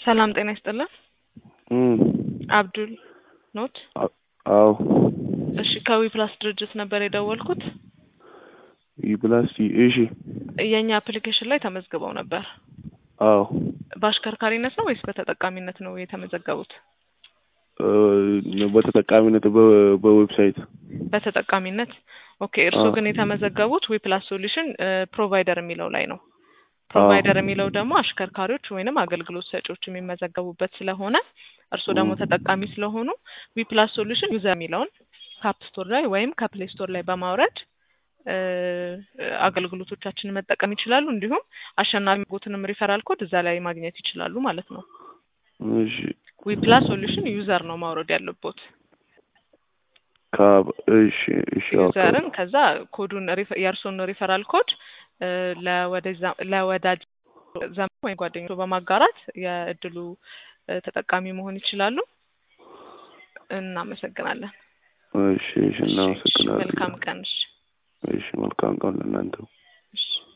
ሰላም ጤና ይስጥልን። እም አብዱል ኖት? አዎ እሺ ከዊ ፕላስ ድርጅት ነበር የደወልኩት። ይብላስ እሺ። የእኛ አፕሊኬሽን ላይ ተመዝግበው ነበር። አዎ በአሽከርካሪነት ነው ወይስ በተጠቃሚነት ነው የተመዘገቡት? እ በተጠቃሚነት በ- በዌብሳይት በተጠቃሚነት ኦኬ። እርስዎ ግን የተመዘገቡት ዊ ፕላስ ሶሉሽን ፕሮቫይደር የሚለው ላይ ነው። ፕሮቫይደር የሚለው ደግሞ አሽከርካሪዎች ወይንም አገልግሎት ሰጪዎች የሚመዘገቡበት ስለሆነ እርስዎ ደግሞ ተጠቃሚ ስለሆኑ ዊ ፕላስ ሶሉሽን ዩዘር የሚለውን ከአፕ ስቶር ላይ ወይም ከፕሌይ ስቶር ላይ በማውረድ እ አገልግሎቶቻችንን መጠቀም ይችላሉ። እንዲሁም አሸናፊ ቦትንም ሪፈራል ኮድ እዛ ላይ ማግኘት ይችላሉ ማለት ነው። እሺ ዊ ፕላስ ሶሉሽን ዩዘር ነው ማውረድ ያለቦት ካብ እሺ እሺ ዩዘርን ከዛ ኮዱን ሪፈ- የእርስዎን ሪፈራል ኮድ እ ለወደዛ ለወዳጅ ዘመድ ወይም ጓደኞቹ በማጋራት የእድሉ እ ተጠቃሚ መሆን ይችላሉ። እናመሰግናለን። እሺ እሺ እናመሰግናለን። መልካም ቀን። እሺ እሺ መልካም ቀን ለእናንተ። እሺ